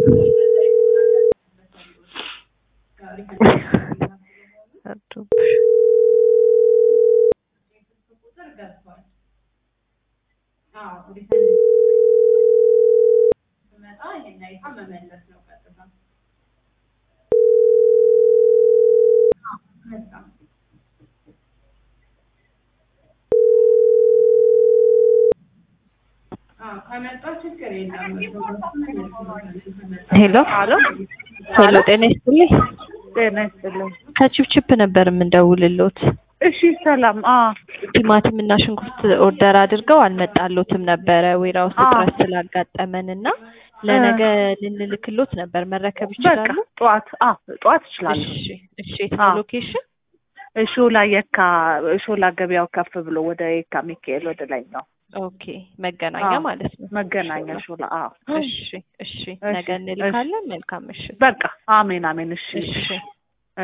አዶብሽ ሄሎ አሎ ሄሎ፣ ጤና ይስጥልኝ። ጤና ይስጥልኝ። ከቺፕቺፕ ነበር የምንደውልሎት። እሺ ሰላም። አ ቲማቲም እና ሽንኩርት ኦርደር አድርገው አልመጣሎትም ነበረ ዌራውስ አዎ። እጥረት ስላጋጠመን እና ለነገ ልንልክሎት ነበር። መረከብ በቃ ይችላሉ? ጠዋት አ ጠዋት እችላለሁ። እሺ እሺ። የት ነው አዎ። ሎኬሽን? ሾላ የካ ሾላ ገበያው ከፍ ብሎ ወደ የካ ሚካኤል ወደ ላይ ነው ኦኬ መገናኛ አዎ። ማለት ነው። መገናኛ ሾላ። አ እሺ እሺ። ነገ እንልካለን። መልካም ምሽት። በቃ አሜን አሜን። እሺ እሺ